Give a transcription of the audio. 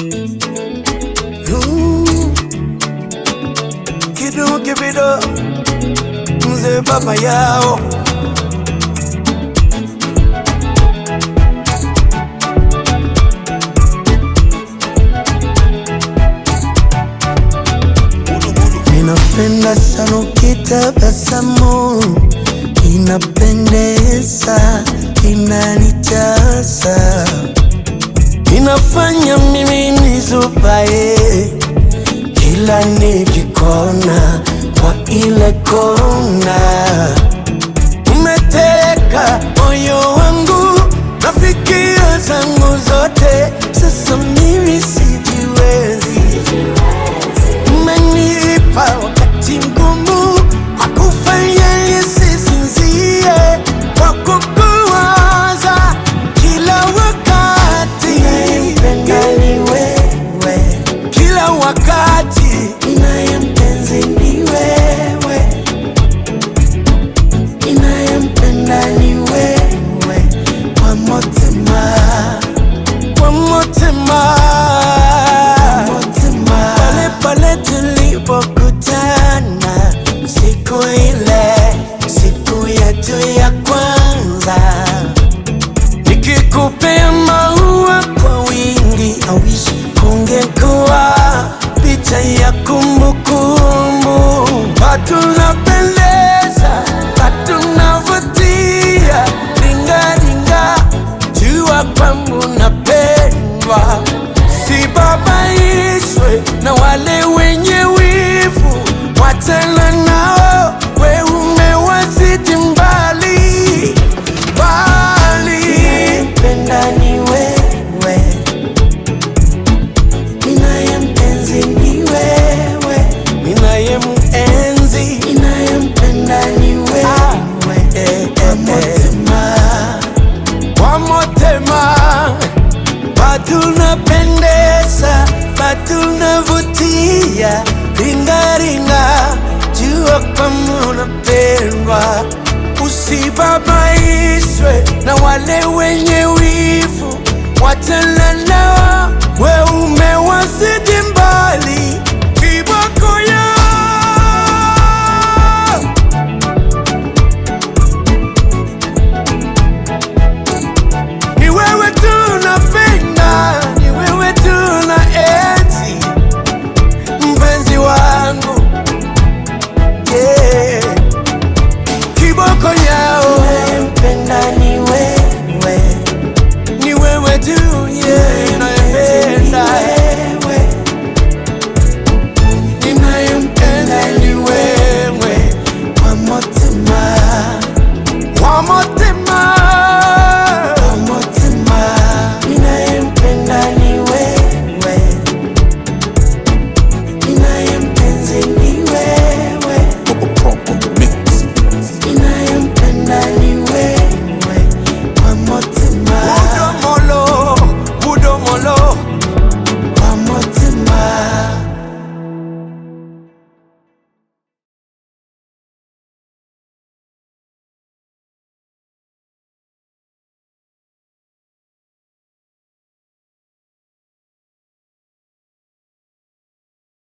Mm. Kidu kibido mzee baba yao Ninapenda sana ukitabasamu, inapendeza, inanijaza, inafanya mimi nizubaye kila nikikona kwa ile kona. Umeteka moyo wangu na fikira zangu zote, sasa mimi sijiwezi umenipa wakati mgumu wa kufanya nisisinzie kwa kukuwaza kila wakati. Ninayempenda ni wewe, kila wakati ninayempenzi ni wewe, ninayempenda ni wewe kwa motima, kwa motima, pale pale tulipokutana siku ile, siku yetu ya kwanza, nikikupea maua kwa wingi, awishi kungekuwa picha ya kumbukumbu, patunapendeza, patunavutia, ringaringa, jua kwangu napendwa, sibabaishwe na wale wenye wivu, wachana nao, we umewazidi mbali mbali. Ninayempenda ni wewe, ninayempenzi ni wewe, ninayemenzi, ninayempenda ni wewe, kwa motima, kwa motima Patunapendeza, patunavutia, ringaringa, jua kama unapendwa, usibabaishwe na wale wenye wivu, wachana nao, we umewazidi mbali